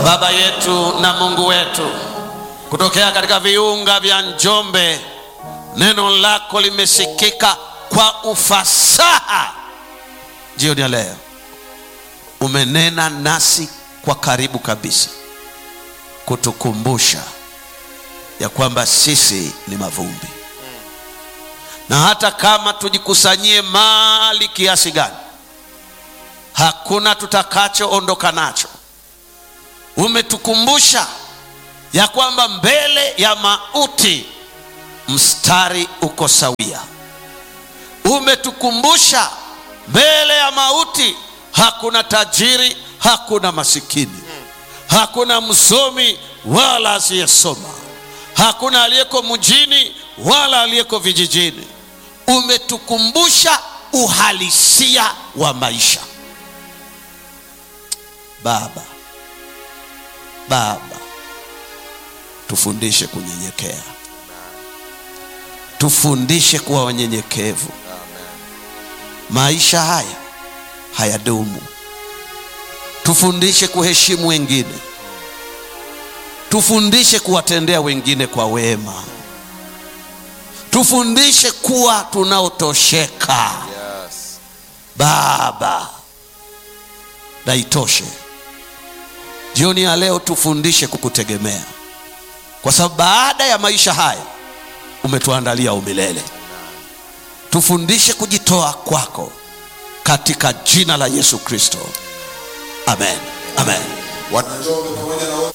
Baba yetu na Mungu wetu, kutokea katika viunga vya Njombe, neno lako limesikika kwa ufasaha jioni ya leo. Umenena nasi kwa karibu kabisa, kutukumbusha ya kwamba sisi ni mavumbi, na hata kama tujikusanyie mali kiasi gani, hakuna tutakachoondoka nacho. Umetukumbusha ya kwamba mbele ya mauti mstari uko sawia. Umetukumbusha mbele ya mauti hakuna tajiri, hakuna masikini, hakuna msomi wala asiyesoma, hakuna aliyeko mjini wala aliyeko vijijini. Umetukumbusha uhalisia wa maisha. Baba, Baba, tufundishe kunyenyekea, tufundishe kuwa wanyenyekevu. Maisha haya hayadumu. Tufundishe kuheshimu wengine, tufundishe kuwatendea wengine kwa wema, tufundishe kuwa tunaotosheka. Yes. Baba, na itoshe jioni ya leo, tufundishe kukutegemea, kwa sababu baada ya maisha haya umetuandalia umilele. Tufundishe kujitoa kwako katika jina la Yesu Kristo, amen, amen. Wananjombe pamoja na wote